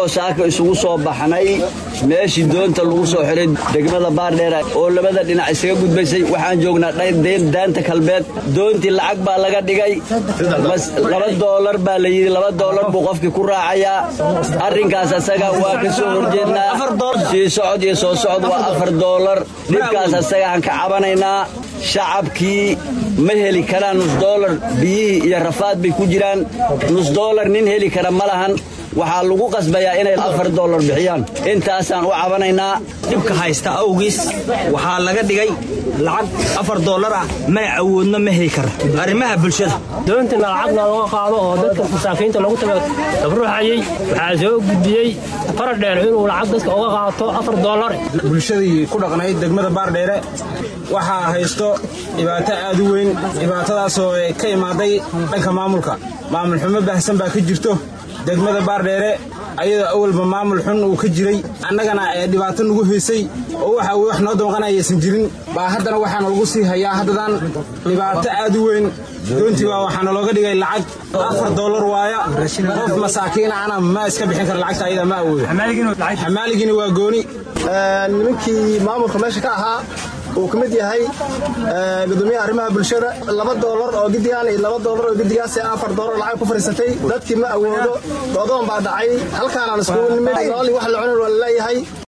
annagoo saaka isugu soo baxnay meeshii doonta lagu soo xiray degmada baardheera oo labada dhinac isaga gudbaysay waxaan joognaa daanta kalbeed doontii lacag baa laga dhigay laba doolar baa la yidhi laba doolar buu qofkii ku raacayaa arrinkaas asaga waa ka soo horjeednaa sii socod iyo soo socod waa afar doolar dhibkaas asagaan ka cabanaynaa shacabkii ma heli karaan nus doolar biyihii iyo rafaad bay ku jiraan nus doolar nin heli kara ma lahan waxaa lagu qasbayaa inay afar doolar bixiyaan intaasaan u cabanaynaa dhibka haysta awgiis waxaa laga dhigay lacag afar doolar ah mana awoodno ma heli kara arrimaha bulshada doontina lacagna looga qaado oo dadka masaakiinta lagu taga dabruuxayey waxaa soo gudbiyey faradheer inuu lacag dadka uga qaato afar doolar bulshadii ku dhaqnayd degmada baardheere waxaa haysto dhibaato aad u weyn dhibaatadaasoo ka imaaday dhanka maamulka maamul xumo baahsan baa ka jirto degmada baardheere ayadoo awalba maamul xun uu ka jiray annagana ee dhibaato nagu haysay oo waxa wax noo damqanayaysan jirin baa haddana waxaana lagu sii hayaa haddadan dhibaato aad u weyn doontii baa waxaana looga dhigay lacag afar doolar waaya qof masaakiin ana ma iska bixin kara lacagta ayada ma awoodo xamaaligina waa gooni nimankii maamulka meesha ka ahaa uu ka mid yahay gudoomiyaha arrimaha bulshada laba doolar oo gidigaan iyo laba doolar oo gidigaas afar doolar lacag ku fadhiisatay dadkii ma awoodo doodoon baa dhacay halkaanaan iskugu nimid nooli wax la cunin waa laleeyahay